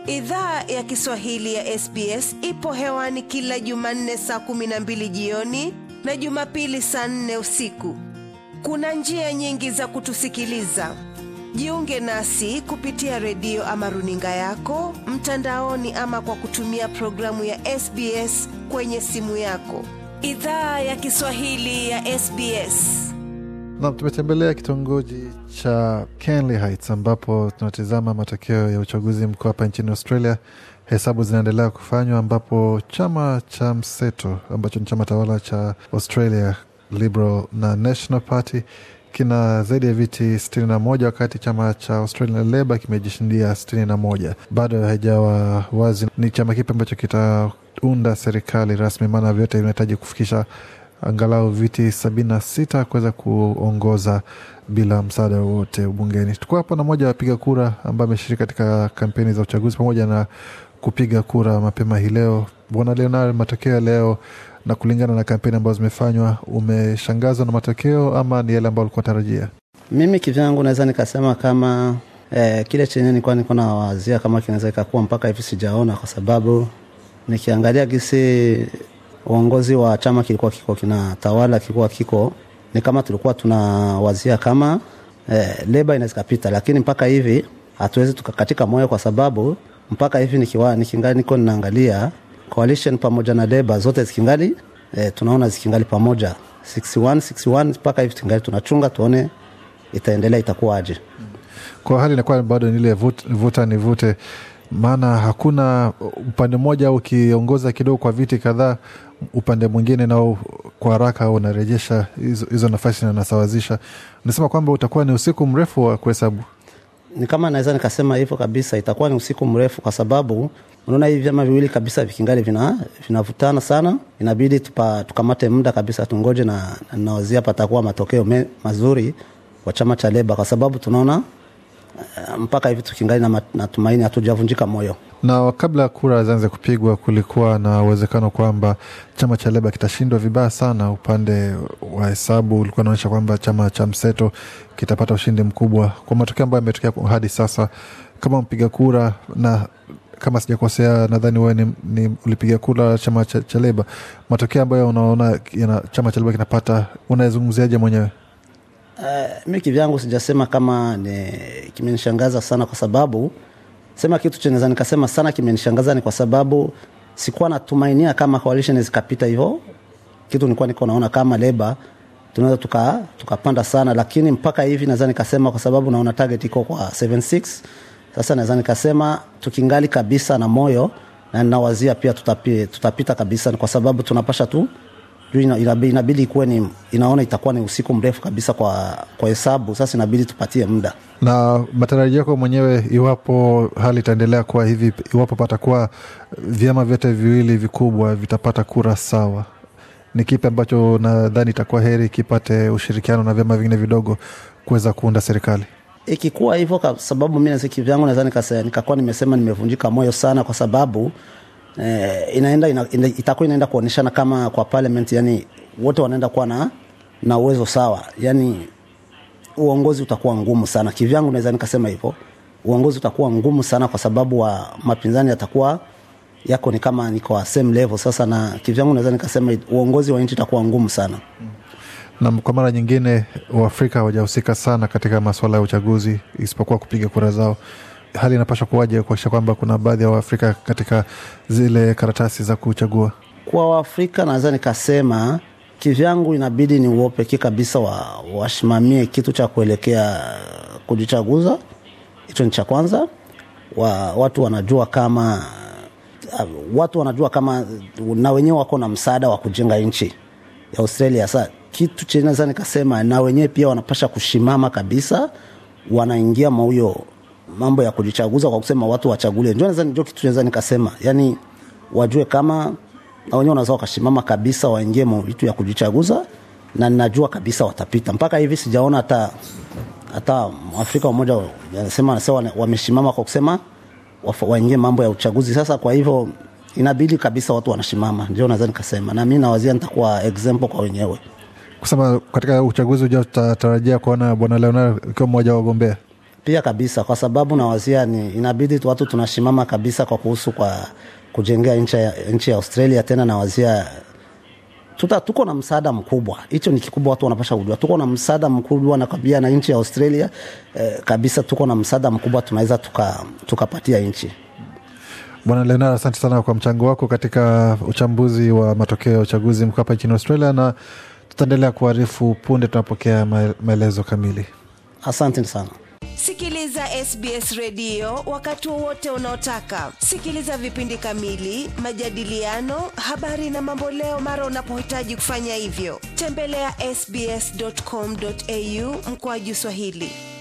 Idhaa ya Kiswahili ya SBS ipo hewani kila Jumanne saa kumi na mbili jioni na Jumapili saa nne usiku. Kuna njia nyingi za kutusikiliza. Jiunge nasi kupitia redio ama runinga yako mtandaoni, ama kwa kutumia programu ya SBS kwenye simu yako. Idhaa ya Kiswahili ya SBS. Nam, tumetembelea kitongoji cha Kenley Heights ambapo tunatizama matokeo ya uchaguzi mkuu hapa nchini Australia. Hesabu zinaendelea kufanywa ambapo chama cha mseto ambacho ni chama tawala cha Australia Liberal na National Party kina zaidi ya viti 61 wakati chama cha Australian Labor kimejishindia 61. Bado haijawa wazi ni chama kipi ambacho kitaunda serikali rasmi, maana vyote vinahitaji kufikisha angalau viti sabini na sita kuweza kuongoza bila msaada wowote bungeni. Tukuwa hapa na moja wapiga kura ambaye ameshiriki katika kampeni za uchaguzi pamoja na kupiga kura mapema hii leo. Bwana Leonard, matokeo ya leo na kulingana na kampeni ambazo zimefanywa, umeshangazwa na matokeo ama ni yale ambayo ulikuwa tarajia? Mimi kivyangu naweza nikasema kama eh, kile chenye nilikuwa niko nawazia kama kinaweza ikakuwa mpaka hivi sijaona, kwa sababu nikiangalia gisi uongozi wa chama kilikuwa kiko kinatawala kilikuwa kiko ni kama tulikuwa tunawazia kama eh, leba inaweza kapita, lakini mpaka hivi hatuwezi tukakatika moyo, kwa sababu mpaka hivi nikiwa nikingali niko ninaangalia coalition pamoja na leba zote zikingali eh, tunaona zikingali pamoja 61 61 mpaka hivi tungali tunachunga tuone itaendelea itakuwaje. Kwa hali inakuwa bado ni ile vut- vuta ni vute, maana hakuna upande mmoja ukiongoza kidogo kwa viti kadhaa, upande mwingine nao kwa haraka unarejesha hizo, hizo nafasi na unasawazisha. Nasema kwamba utakuwa ni usiku mrefu wa kuhesabu. ni kama naweza nikasema hivyo kabisa, itakuwa ni usiku mrefu, kwa sababu unaona hivi vyama viwili kabisa vikingali vina vinavutana sana, inabidi tupa, tukamate muda kabisa tungoje, na na nawazia patakuwa matokeo me, mazuri kwa chama cha Leba, kwa sababu tunaona eh, mpaka hivi tukingali na, mat- na tumaini, hatujavunjika moyo. Na kabla kura zianze kupigwa, kulikuwa na uwezekano kwamba chama cha Leba kitashindwa vibaya sana. Upande wa hesabu ulikuwa unaonyesha kwamba chama cha mseto kitapata ushindi mkubwa. Kwa matokeo ambayo yametokea hadi sasa, kama mpiga kura na kama sijakosea, nadhani wewe ni, ni ulipiga kura chama cha, cha Leba, matokeo ambayo unaona yana, chama cha Leba kinapata, unayezungumziaje mwenyewe? Uh, mi kivyangu sijasema kama ni kimenishangaza sana, kwa sababu sema kitu chenye naweza nikasema sana kimenishangaza ni kwa sababu sikuwa natumainia kama coalition zikapita hivyo. Kitu nilikuwa niko naona kama leba tunaweza tuka tukapanda sana, lakini mpaka hivi naweza nikasema kwa sababu naona target iko kwa 76 sasa, naweza nikasema tukingali kabisa na moyo na ninawazia pia tutapi, tutapita kabisa, kwa sababu tunapasha tu juu ina- inabi- inabidi ikuwe ni inaona itakuwa ni usiku mrefu kabisa kwa kwa hesabu. Sasa inabidi tupatie muda. na matarajio yako mwenyewe, iwapo hali itaendelea kuwa hivi, iwapo patakuwa vyama vyote viwili vikubwa vitapata kura sawa, ni kipi ambacho nadhani itakuwa heri kipate ushirikiano na vyama vingine vidogo kuweza kuunda serikali? Ikikuwa hivyo, kwa sababu mimi na kivyangu naweza nikase- nikakuwa nimesema nimevunjika moyo sana, kwa sababu eh, inaenda ina, ina, itakuwa inaenda kuoneshana kama kwa parliament, yani wote wanaenda kuwa na na uwezo sawa, yani uongozi utakuwa ngumu sana. Kivyangu naweza nikasema hivyo, uongozi utakuwa ngumu sana, kwa sababu wa mapinzani yatakuwa yako ni kama ni kwa same level sasa, na kivyangu naweza nikasema uongozi wa nchi utakuwa ngumu sana. Na kwa mara nyingine, Waafrika hawajahusika sana katika masuala ya uchaguzi isipokuwa kupiga kura zao. Hali inapaswa kuwaje kuakisha kwamba kuna baadhi ya Waafrika katika zile karatasi za kuchagua? kwa Waafrika naweza nikasema kivyangu, inabidi ni uopeke kabisa wa wasimamie kitu cha kuelekea kujichaguza. Hicho ni cha kwanza. Wa, watu wanajua kama uh, watu wanajua kama na wenyewe wako na msaada wa kujenga nchi ya Australia. Sa kitu chenye naweza nikasema na wenyewe pia wanapasha kushimama kabisa, wanaingia mauyo mambo ya kujichaguza kwa kusema watu wachagulie. Ndio naweza ndio kitu naweza nikasema, yani wajue kama na wenyewe wanaweza wakashimama kabisa, waingie mo vitu ya kujichaguza, na ninajua kabisa watapita. Mpaka hivi sijaona hata hata Afrika mmoja anasema anasema wameshimama kwa kusema wafa- waingie mambo ya uchaguzi. Sasa kwa hivyo inabidi kabisa watu wanashimama, ndio naweza nikasema, na mimi nawazia nitakuwa example kwa wenyewe. Kusema katika uchaguzi ujao tutatarajia kuona bwana Leonard ikiwa mmoja wa wagombea. pia kabisa kwa sababu nawazia ni inabidi tu watu tunashimama kabisa kwa kuhusu kwa kujengea nchi ya, nchi ya australia tena nawazia tuta, tuko na msaada mkubwa hicho ni kikubwa watu wanapasha kujua tuko na msaada mkubwa na kabia na nchi ya australia eh, kabisa tuko na msaada mkubwa tunaweza tukapatia tuka nchi Bwana Leonard, asante sana kwa mchango wako katika uchambuzi wa matokeo ya uchaguzi mkuu hapa nchini Australia, na tutaendelea kuarifu punde tunapokea maelezo kamili. Asante sana. Sikiliza SBS redio wakati wowote unaotaka. Sikiliza vipindi kamili, majadiliano, habari na mamboleo mara unapohitaji kufanya hivyo. Tembelea ya sbs.com.au mkoaju Swahili.